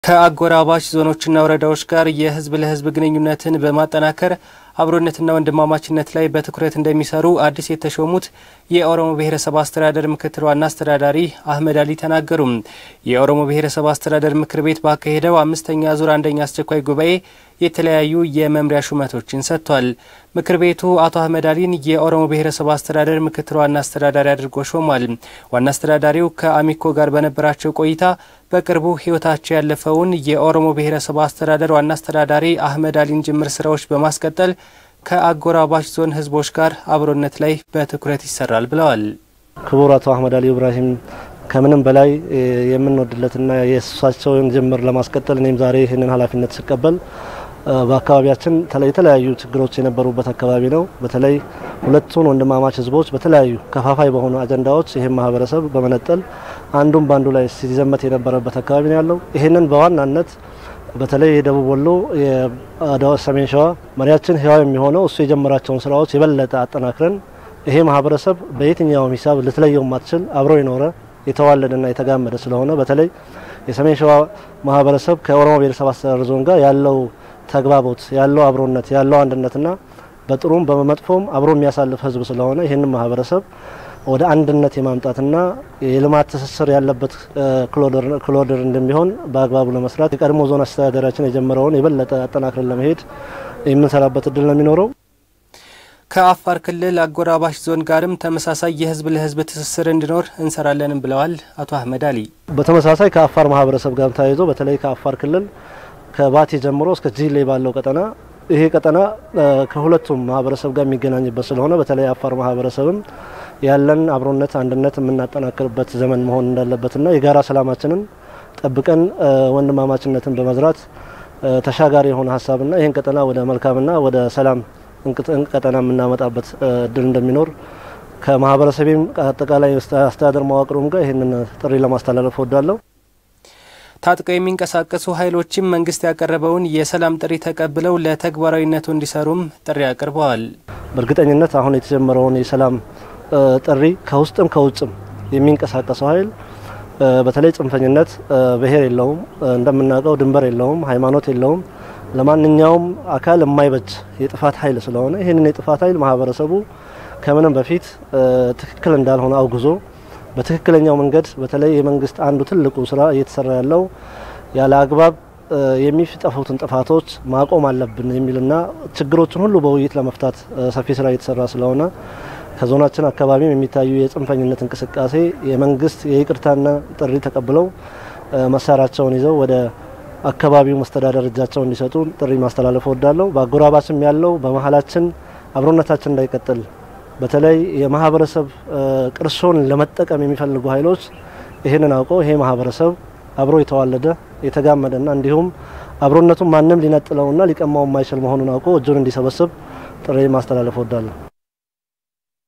ከአጎራባች ዞኖችና ወረዳዎች ጋር የህዝብ ለህዝብ ግንኙነትን በማጠናከር አብሮነትና ወንድማማችነት ላይ በትኩረት እንደሚሰሩ አዲስ የተሾሙት የኦሮሞ ብሔረሰብ አስተዳደር ምክትል ዋና አስተዳዳሪ አህመድ አሊ ተናገሩ። የኦሮሞ ብሔረሰብ አስተዳደር ምክር ቤት ባካሄደው አምስተኛ ዙር አንደኛ አስቸኳይ ጉባኤ የተለያዩ የመምሪያ ሹመቶችን ሰጥቷል። ምክር ቤቱ አቶ አህመድ አሊን የኦሮሞ ብሔረሰብ አስተዳደር ምክትል ዋና አስተዳዳሪ አድርጎ ሾሟል። ዋና አስተዳዳሪው ከአሚኮ ጋር በነበራቸው ቆይታ በቅርቡ ህይወታቸው ያለፈውን የኦሮሞ ብሔረሰብ አስተዳደር ዋና አስተዳዳሪ አህመድ አሊን ጅምር ስራዎች በማስቀጠል ከአጎራባች ዞን ህዝቦች ጋር አብሮነት ላይ በትኩረት ይሰራል ብለዋል። ክቡር አቶ አህመድ አሊ ኢብራሂም ከምንም በላይ የምንወድለትና የእሳቸውን ጅምር ለማስቀጠል እኔም ዛሬ ይህንን ኃላፊነት ስቀበል በአካባቢያችን የተለያዩ ችግሮች የነበሩበት አካባቢ ነው። በተለይ ሁለቱን ወንድማማች ህዝቦች በተለያዩ ከፋፋይ በሆኑ አጀንዳዎች ይህም ማህበረሰብ በመነጠል አንዱም በአንዱ ላይ ሲዘመት የነበረበት አካባቢ ነው ያለው። ይህንን በዋናነት በተለይ የደቡብ ወሎ ሰሜን ሸዋ መሪያችን ህያው የሚሆነው እሱ የጀመራቸውን ስራዎች የበለጠ አጠናክረን ይሄ ማህበረሰብ በየትኛውም ሂሳብ ልትለየው ማትችል አብሮ የኖረ የተዋለደና የተጋመደ ስለሆነ በተለይ የሰሜን ሸዋ ማህበረሰብ ከኦሮሞ ብሔረሰብ አስተዳደር ዞን ጋር ያለው ተግባቦት ያለው አብሮነት ያለው አንድነትና በጥሩም በመጥፎም አብሮ የሚያሳልፍ ህዝብ ስለሆነ ይህንን ማህበረሰብ ወደ አንድነት የማምጣትና የልማት ትስስር ያለበት ክሎደር እንደሚሆን በአግባቡ ለመስራት የቀድሞ ዞን አስተዳደራችን የጀመረውን የበለጠ አጠናክረን ለመሄድ የምንሰራበት እድል ነው የሚኖረው። ከአፋር ክልል አጎራባሽ ዞን ጋርም ተመሳሳይ የህዝብ ለህዝብ ትስስር እንዲኖር እንሰራለንም ብለዋል አቶ አህመድ አሊ። በተመሳሳይ ከአፋር ማህበረሰብ ጋር ተያይዞ በተለይ ከአፋር ክልል ከባቲ ጀምሮ እስከ ጂሌ ባለው ቀጠና ይሄ ቀጠና ከሁለቱም ማህበረሰብ ጋር የሚገናኝበት ስለሆነ በተለይ አፋር ማህበረሰብም ያለን አብሮነት አንድነት የምናጠናክርበት ዘመን መሆን እንዳለበትና የጋራ ሰላማችንን ጠብቀን ወንድማማችነትን በመዝራት ተሻጋሪ የሆነ ሀሳብና ይህን ቀጠና ወደ መልካምና ወደ ሰላም ቀጠና የምናመጣበት እድል እንደሚኖር ከማህበረሰቤም አጠቃላይ አስተዳደር መዋቅሩም ጋር ይህንን ጥሪ ለማስተላለፍ እወዳለሁ። ታጥቀው የሚንቀሳቀሱ ኃይሎችም መንግስት ያቀረበውን የሰላም ጥሪ ተቀብለው ለተግባራዊነቱ እንዲሰሩም ጥሪ አቅርበዋል። በእርግጠኝነት አሁን የተጀመረውን የሰላም ጥሪ ከውስጥም ከውጭም የሚንቀሳቀሰው ኃይል በተለይ ጽንፈኝነት ብሔር የለውም፣ እንደምናውቀው ድንበር የለውም፣ ሃይማኖት የለውም። ለማንኛውም አካል የማይበጅ የጥፋት ኃይል ስለሆነ ይህንን የጥፋት ኃይል ማህበረሰቡ ከምንም በፊት ትክክል እንዳልሆነ አውግዞ በትክክለኛው መንገድ በተለይ የመንግስት አንዱ ትልቁ ስራ እየተሰራ ያለው ያለ አግባብ የሚጠፉትን ጥፋቶች ማቆም አለብን የሚልና ችግሮችን ሁሉ በውይይት ለመፍታት ሰፊ ስራ እየተሰራ ስለሆነ ከዞናችን አካባቢም የሚታዩ የጽንፈኝነት እንቅስቃሴ የመንግስት የይቅርታና ጥሪ ተቀብለው መሳሪያቸውን ይዘው ወደ አካባቢው መስተዳደር እጃቸውን እንዲሰጡ ጥሪ ማስተላለፍ እወዳለሁ። በአጎራባችም ያለው በመሀላችን አብሮነታችን እንዳይቀጥል በተለይ የማህበረሰብ ቅርሶን ለመጠቀም የሚፈልጉ ኃይሎች ይህንን አውቀው ይሄ ማህበረሰብ አብሮ የተዋለደ የተጋመደና እንዲሁም አብሮነቱን ማንም ሊነጥለውና ሊቀማው የማይችል መሆኑን አውቀው እጁን እንዲሰበስብ ጥሪ ማስተላለፍ እወዳለሁ።